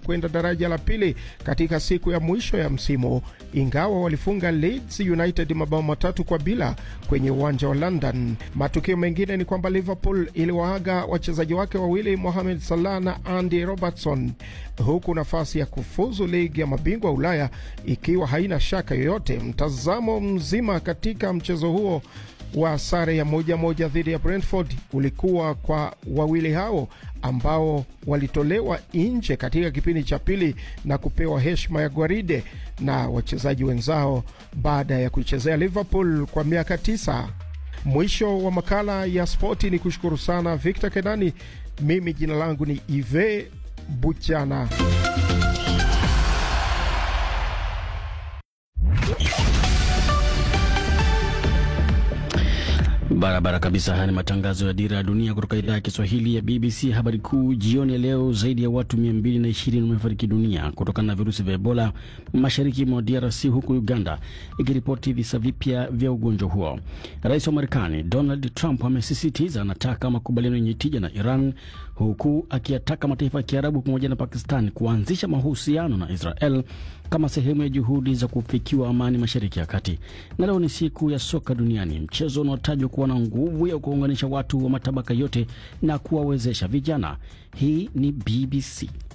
kwenda daraja la pili katika siku ya mwisho ya msimu, ingawa walifunga Leeds United mabao matatu kwa bila kwenye uwanja wa London. Matukio mengine ni kwamba Liverpool iliwaaga wachezaji wake wawili Mohamed Salah na Andy Robertson, huku nafasi ya kufuzu ligi ya mabingwa Ulaya ikiwa haina shaka yoyote. Mtazamo mzima katika mchezo huo wa sare ya moja moja dhidi ya Brentford ulikuwa kwa wawili hao ambao walitolewa nje katika kipindi cha pili na kupewa heshima ya gwaride na wachezaji wenzao baada ya kuichezea Liverpool kwa miaka tisa. Mwisho wa makala ya spoti, ni kushukuru sana Victor Kenani. Mimi jina langu ni Ive Buchana. Barabara kabisa. Haya ni matangazo ya Dira ya Dunia kutoka idhaa ya Kiswahili ya BBC. Habari kuu jioni ya leo, zaidi ya watu 220 wamefariki dunia kutokana na virusi vya Ebola mashariki mwa DRC, huku Uganda ikiripoti visa vipya vya ugonjwa huo. Rais wa Marekani Donald Trump amesisitiza anataka makubaliano yenye tija na Iran, huku akiyataka mataifa ya Kiarabu pamoja na Pakistan kuanzisha mahusiano na Israel kama sehemu ya juhudi za kufikiwa amani mashariki ya kati. Na leo ni siku ya soka duniani, mchezo unaotajwa kuwa na nguvu ya kuunganisha watu wa matabaka yote na kuwawezesha vijana. Hii ni BBC.